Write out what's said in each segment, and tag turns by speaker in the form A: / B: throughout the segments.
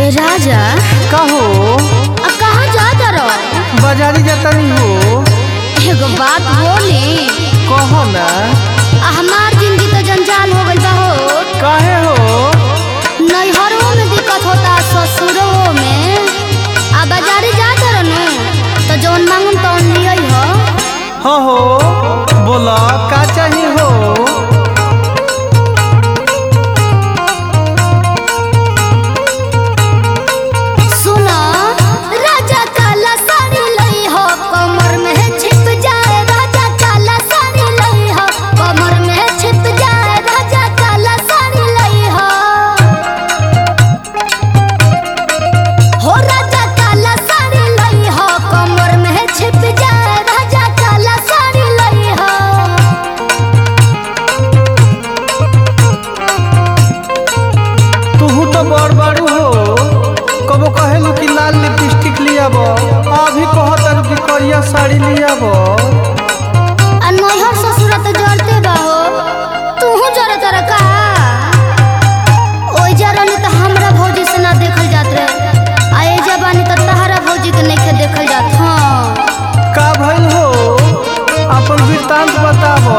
A: ए राजा
B: कहो
A: अब कहाँ जाता रहो
B: बाजारी जातनी हो
A: एगो बात बोली
B: कहो ना
A: आ हमार जिंदगी तो जंजाल हो गइल बा हो
B: काहे हो
A: नैहरों में दिक्कत होता ससुरों में आ बाजारी जाता रहनु तो जौन मांगम तौन लियई हो
B: हाँ हो बोला का चाहिए हो
A: सुनो राजा काला साड़ी लई हो कमर में छिप जाए राजा काला साड़ी लई हो कमर में छिप जाए राजा काला साड़ी लई हो हो राजा काला साड़ी लई हो कमर में छिप जाए राजा काला साड़ी लई हो
B: तू तो बड़ बड़ू हो कबो कहेलू कि लाल लिपस्टिक लियाब अभी कहतर कि करिया साड़ी लियाब
A: आ नैहर ससुर तो जरते बा हो तूहू जरे तर का ओइ जरनी तो हमरा भौजी से ना देखल जात रहे आ ए जबानी तो तहरा भौजी के नइखे देखल जात हाँ
B: का भइल हो अपन वृत्तांत बताब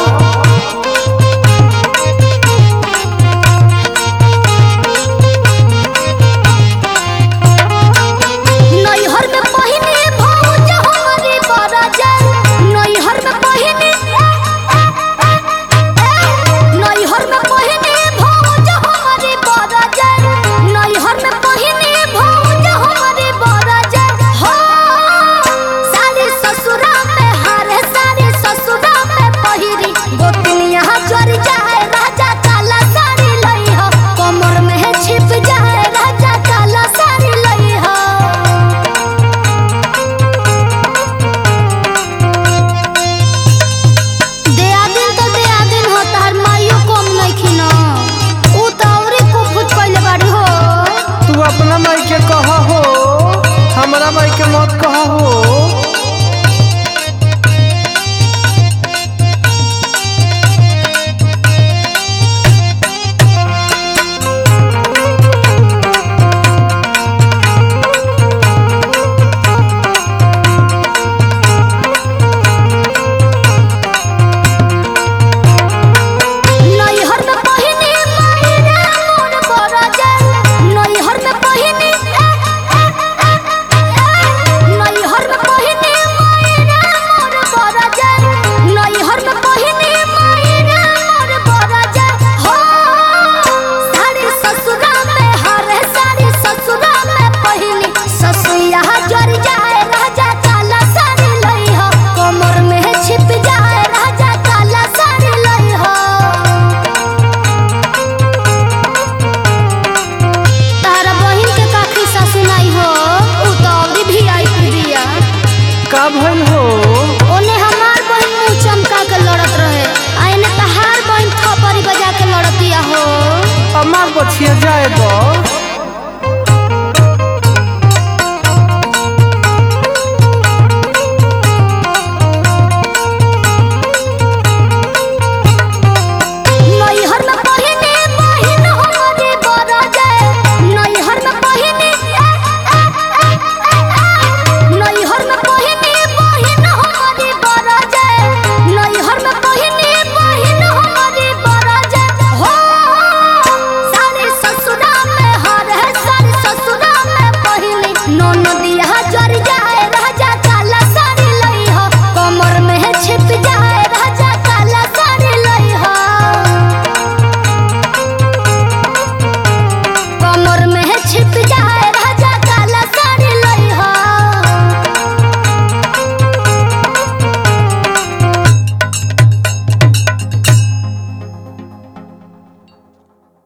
A: नैहर में पहिने भौज हमरे बरजा नैहर में पहिने नैहर में पहिने भौज हमरे बरजा नैहर में पहिने भौज हमरे बरजा हो सारे ससुरा में हारे सारे ससुरा में पहिरी गोतनिया जर जाए राजा काला साड़ी लई हो कमर में छिप जाए राजा काला साड़ी लई हो देआदिन तो देआदिन हो तार माइयो कम नइखिन उ त औरी कुफुत कइले बाड़ी हो
B: तू अपना माई के कह हो हमरा माई के मत कह हो
A: नैहर में पहिने मायरा मोर बरजा नैहर में पहिने नैहर में पहिने मायरा मोर बरजा नैहर में पहिने मायरा मोर बरजा हो सारे ससुरा में हरे सारे ससुरा में पहिनी ससुया जर जाए राजा काला साड़ी लई हो कमर में छिप जाए राजा काला साड़ी लई हो तारा बहिन के काखी ससुनाई हो उ तो अवरी भी आई बिया
B: का भइल हो
A: ओने हमार बहिन मुंह चमका के लड़त रहे आ एने तहार बहिन थपरी बजा के लड़तिया हो
B: अमार बछिया जाए द